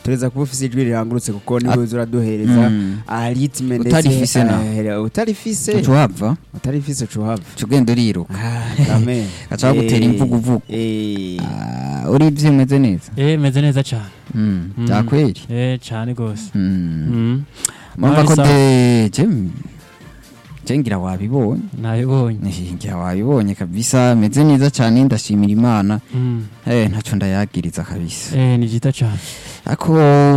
tureza kuba ufise ijwi rirangurutse kuko niwe uza uraduhereza Mm. aritme Utarifise na. utarifise tuhava utarifise cuhava ugenda uriruka amen Gaca bagutera imvuguvugu. eh Ah, uri byimeze neza eh meze neza cyane Mm, Mm. byakweri eh cyane gose Mm. Mm. murumva ko Marisa. de je je ngira wabibonye nabibonye Eh, ngira wabibonye kabisa meze neza cyane ndashimira imana Mm. eh ntaco ndayagiriza kabisa eh ni jita cyane ako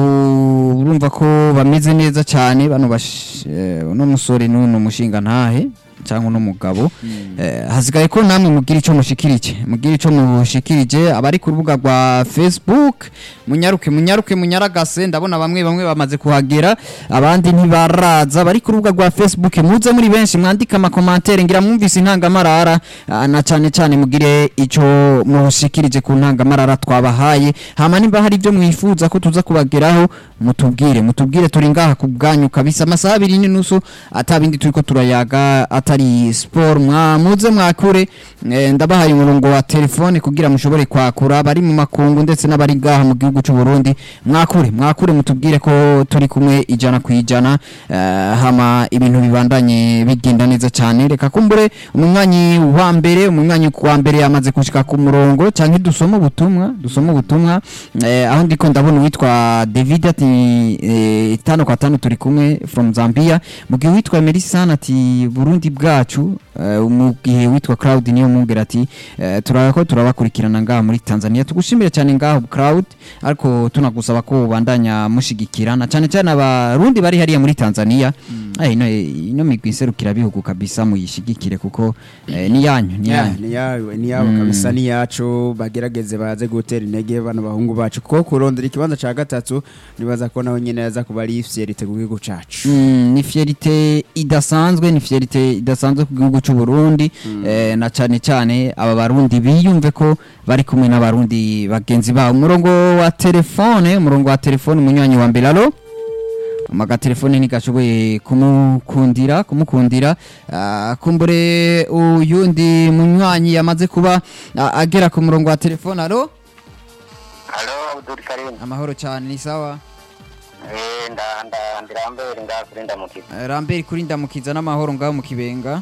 urumva ko bameze neza cyane bano bash- eh, uno musore n'uno mushinga ntahe cyangwa uno mugabo Eh, hasigaye ko namwe mugira icyo mushikirije mugira icyo mushikirije abari ku rubuga rwa facebook munyaruke munyaruke munyaragase ndabona bamwe bamwe bamaze kuhagera abandi ntibaraza bari ku rubuga rwa facebook muze muri benshi mwandike amakomantere ngira mwumvise intangamarara ah, na cyane cyane mugire icyo mushikirije ku ntangamarara twabahaye hama nimba hari ibyo mwifuza ko tuza kubageraho mutubwire mutubwire turi ngaha ku bwanyu kabisa amasaha abiri n'inusu atabindi turiko turayaga atari sport mwa muze mwakure eh, ndabahaye umurongo wa telefone kugira mushobore kwakura bari mu makungu ndetse n'abari ngaha mu gihugu cy'u Burundi mwakure mwakure mutubwire ko turi kumwe ijana ku ijana eh, hama ibintu bibandanye bigenda neza cyane reka kumbure umunywanyi wa mbere umunywanyi wa mbere yamaze gushika ku murongo cyangwa dusoma ubutumwa dusoma ubutumwa eh, aho ndiko ndabona uwitwa David ati eh, tano kwa tano turi kumwe from Zambia mu gihe witwa Melisana ati Burundi bwacu eh, mu gihe witwa Cloud niyo mubwira ati eh, turako turabakurikirana ngaha muri Tanzania tugushimire cyane ngaho Cloud ariko tunagusaba ko ubandanya mushigikirana cyane cyane abarundi bari hariya muri Tanzania eh, ino ino migwi iserukira bihugu kabisa muyishigikire kuko eh, ni yanyu ni yanyu ni yawe ni yabo kabisa ni yacu bagerageze baze gutera intege bano bahungu bacu kuko kurondera ikibanza ca gatatu nibaza ko naho nyene yaza kuba ari fierite ku gihugu cacu Mm, ni fierite idasanzwe ni fierite idasanzwe ku gihugu cy'u Burundi eh, na cyane cyane aba barundi biyumve ko bari kumwe n'abarundi bagenzi babo umurongo wa telefone umurongo wa telefone umunywanyi wa mbere alo amaga telefone ntigashoboye kumukundira kumukundira ah, kumbure uyundi munywanyi yamaze kuba ah, agera ku murongo wa telefone alo Halo, Abdul Karim. amahoro cyane ni sawa Eh, nda nda ndirambere ngakuri ndamukiza. Eh, Lambert kuri ndamukiza n'amahoro ngaho mu kibenga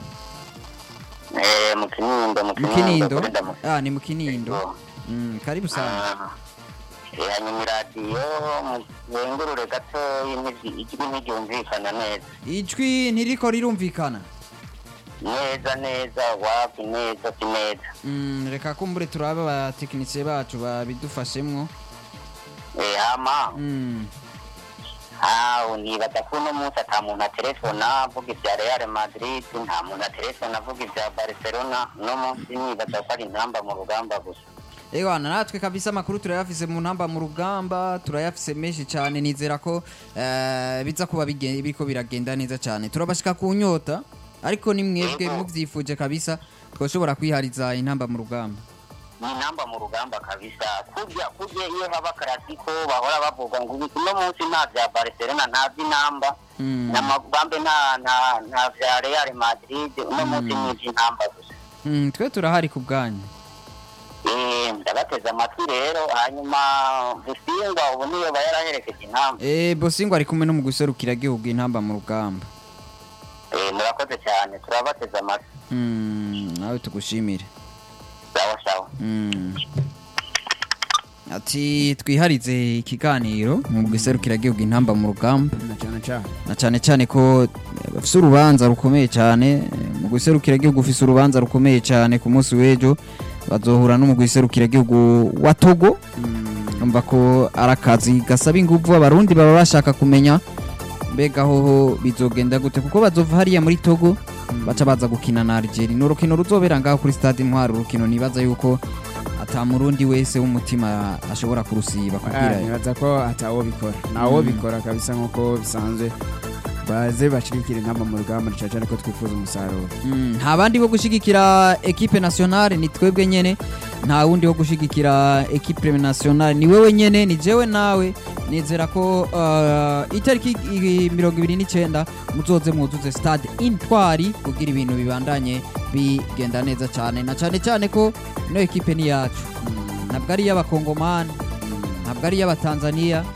Eh, mu Kinindo, mu mu Kinindo. kinindo kuri ndamukiza. ah ni mu kinindo Yego. mm, karibu sana Ah. Eh, hanyuma iradiyo muzengurure gato ijwi ntiryumvikana neza. ijwi ntiriko rirumvikana Neza neza, wapi neza si neza. mm, reka kumbure turabe abatekinisiye bacu babidufashemwo Eh, hama mm. aho nibaza ko uno munsi ata muntu aterefona avuga ibya Real Madrid, nta muntu aterefona avuga ibya Barcelona, uno munsi nibaza ko ari intamba mu rugamba gusa. ewana natwe kabisa amakuru turayafise mu ntamba mu rugamba turayafise menshi cyane nizera ko eh, biza kuba bigen- biriko biragenda neza cyane turabashika ku nyota ariko ni mwebwe muvyifuje kabisa twoshobora kwihariza intamba mu rugamba ni intamba mu rugamba kabisa kurya kurya iyo haba karasiko bahora bavuga ngo ubu uno munsi nta vya barcelona nta vy'intamba Mm. n'amagambe nta nta nta vya real madrid uno munsi ni ivy'intamba gusa mm, twe turahari ku bwanyu Eh, ndabateze amatwi rero hanyuma busingwa ubu niyo ba yaraherekeje intamba Eh, bosingo ari kumwe no mu guserukira gihugu intamba mu rugamba Eh, murakoze cyane turabateze amatwi mm, nawe tugushimire sawa sawa Mm. ati twiharize ikiganiro mu guserukira gihugu intamba mu rugamba na cyane cyane na cyane cyane ko eh, bafise urubanza rukomeye cyane eh, mu guserukira gihugu ufise urubanza rukomeye cyane ku munsi w'ejo bazohura no mu guserukira gihugu wa Togo numva ko ari akazi gasaba ingufu abarundi baba bashaka kumenya mbega hoho bizogenda gute kuko bazova hariya muri Togo baca baza gukina na Algeria ni urukino ruzobera ngaho kuri stade Intwari urukino nibaza yuko ata murundi wese w'umutima ashobora kurusiba Ah, kugira nibaza ko atawo bikora nawo bikora kabisa nk'uko bisanzwe baze bashigikira intamba mu rugamba na cyane cyane ko twifuza umusaruro Mm, nta bandi bo gushigikira equipe nationale ni twebwe nyene nta wundi wo gushigikira equipe nationale ni wewe nyene ni jewe nawe nizera ko uh, itariki i- mirongo ibiri n'icyenda muzoze mwuzuze stade intwari kugira ibintu bibandanye bigenda neza cyane na cyane cyane ko ino equipe ni yacu ntabwo ari iy'abakongomani ntabwo ari iy'abatanzaniya